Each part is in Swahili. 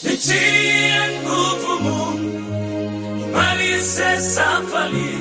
nitie nguvu Mungu, nimalize safari,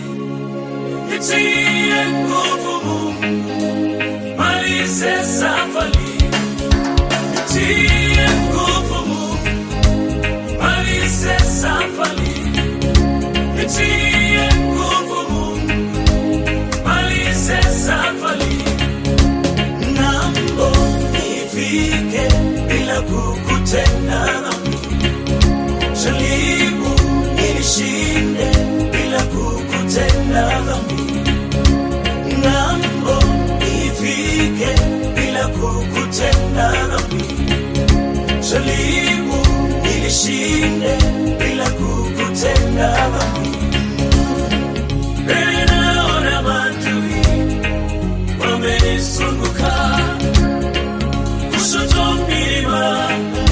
nitie nguvu Mungu, nimalize safari, nitie nguvu Mungu, nimalize safari, nitie nguvu Mungu, nimalize safari, ng'ambo nifike bila kukutenda dhambi jaribu nilishinde bila kukutenda dhambi ng'ambo ifike bila kukutenda dhambi jaribu nilishinde bila kukutenda dhambi mbele naona maadui wamenizunguka kushoto milima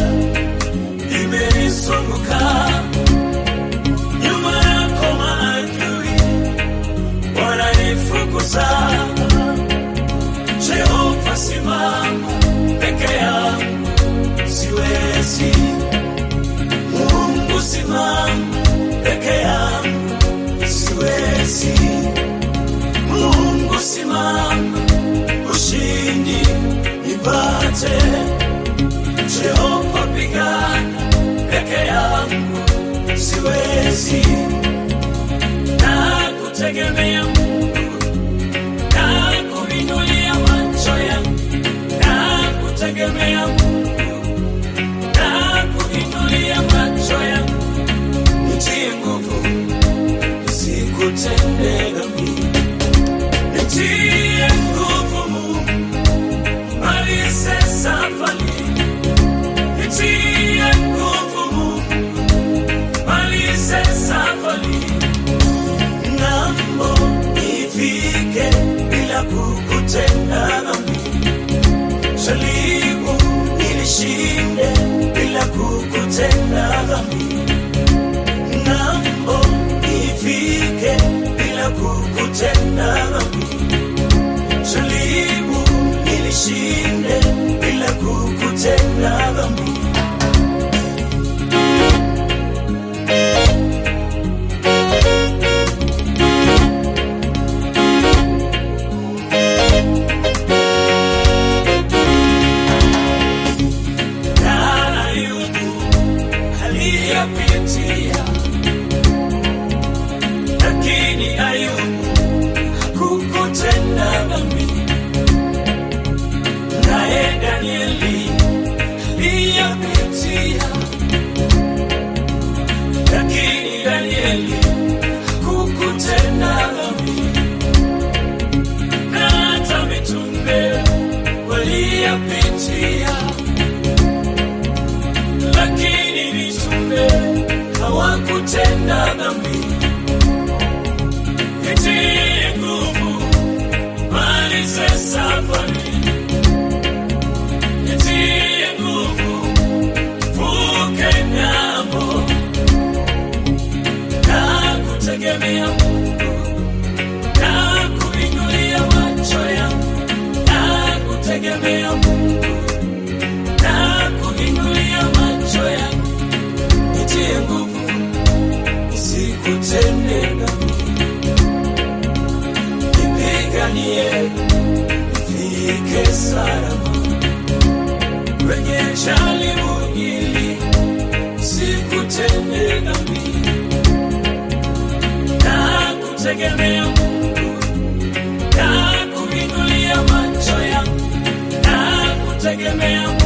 imenizunguka nyuma yako maadui wananifukuza jehova simama peke yangu siwezi mungu simama peke yangu siwezi mungu simama ushindi nipate jehova pigana peke yangu siwezi na kutegemea Mungu na kuinulia macho yangu na kutegemea Mungu na kuinulia macho yangu nitie nguvu nisikutende dhambi nitie nguvu Mungu malize safari nitie nguvu Mungu malize safari ng'ambo ifike bila kukutenda dhambi jaribu nilishinde bila kukutenda dhambi ng'ambo ifike bila kukutenda dhambi jaribu nilishinde bila kukutenda dhambi na Ayubu aliyapitia, lakini Ayubu hakukutenda dhambi. Naye Danieli aliyapitia, lakini Danieli hakukutenda dhambi. Na hata mitume waliyapitia lakini mitume hawakutenda dhambi. Nitie nguvu, malize safari. Nitie nguvu, vuke ng'ambo. Na kutegemea Mungu, na kuinulia macho yangu, na kutegemea Mungu na kuinulia macho yangu, nitie nguvu, nisikutende dhambi, nipiganie nifike salama kwenye jaribu hili, nisikutende dhambi, na kutegemea Mungu, na kuinulia macho yangu, na kutegemea